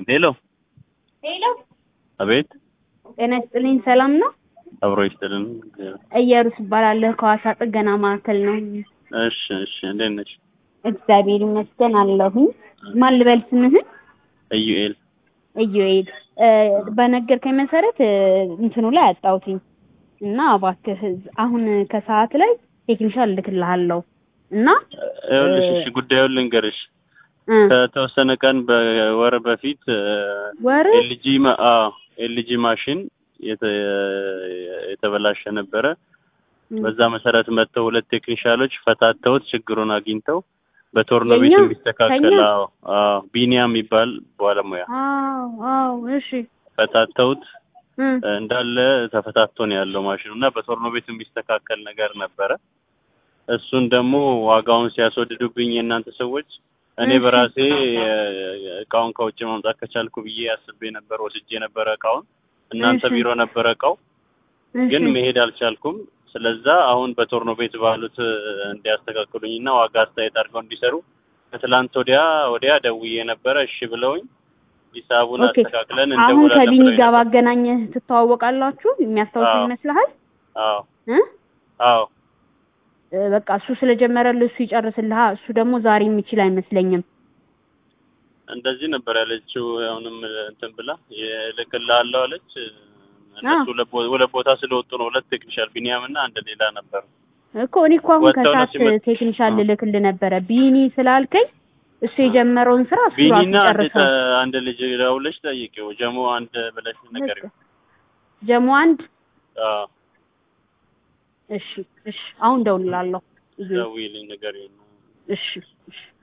ሄሎ ሄሎ አቤት ጤና ይስጥልኝ ሰላም ነው አብሮ ይስጥልን እየሩስ እባላለሁ ከሐዋሳ ጥገና ማዕከል ነው እሺ እሺ እንዴት ነሽ እግዚአብሔር ይመስገን አለሁኝ ማን ልበል ስምህን ኢዩኤል ኢዩኤል እ በነገርከኝ መሰረት እ እንትኑ ላይ አጣሁትኝ እና እባክህ አሁን ከሰዓት ላይ ቴክኒሻል እልክልሃለሁ እና ይኸውልሽ እሺ ጉዳዩን ልንገርሽ እ ከተወሰነ ቀን በወር በፊት ወር ኤልጂ ኤልጂ ማሽን የተ- የተበላሸ ነበረ በዛ መሰረት መጥተው ሁለት ቴክኒሻሎች ፈታተውት ችግሩን አግኝተው በቶርኖ ቤት የኛ? እንዲስተካከል ከኛ? አዎ አዎ ቢኒያም የሚባል ባለሙያ አዎ አዎ እሺ ፈታተውት እ እንዳለ ተፈታቶ ነው ያለው ማሽኑ እና በቶርኖ ቤት የሚስተካከል ነገር ነበረ። እሱን ደግሞ ዋጋውን ሲያስወድዱብኝ የእናንተ ሰዎች እኔ እሺ። በራሴ እ፣ እቃውን ከውጭ ማምጣት ከቻልኩ ብዬ አስቤ ነበር። ወስጄ ነበረ እቃውን እናንተ እሺ። ቢሮ ነበረ እቃው እሺ ግን መሄድ አልቻልኩም። ስለዛ አሁን በቶርኖ ቤት ባሉት እ፣ እንዲያስተካክሉኝና ዋጋ አስተያየት አድርገው እንዲሰሩ ከትላንት ወዲያ ወዲያ ደውዬ ነበረ። እሺ ብለውኝ ሂሳቡን ኦኬ አስተካክለን አሁን እንደውላለን ከቢኒ ብለውኝ ጋር ነበር። ባገናኘህ ትተዋወቃላችሁ የሚያስታውሱ አዎ። ይመስልሃል አዎ እ አዎ እ በቃ እሱ ስለጀመረልህ እሱ ይጨርስልሃል እሱ ደግሞ ዛሬ የሚችል አይመስለኝም እንደዚህ ነበር ያለችው። አሁንም እንትን ብላ እልክልሃለሁ አለች። እነሱ ሁለት ቦ- ሁለት ቦታ ስለወጡ ነው። ሁለት ቴክኒሻል ቢኒያም እና አንድ ሌላ ነበር። እኮ እኔ እኮ አሁን ወጥተው ነው ከሰዓት ሲመጡ- ቴክኒሻል አዎ። ልልክልህ ነበረ ቢኒ ስላልከኝ እሱ የጀመረውን ስራ እሱ ራሱ ቢኒና አንድ ጨርሰው ተ- አንድ ልጅ ደውለሽ ጠይቂው። ጀሞ አንድ ብለሽ ንገሪው። ጀሞ አንድ አዎ እሺ እሺ አሁን ደውልላለሁ ደውዪልኝ ንገሪው። እሺ እሺ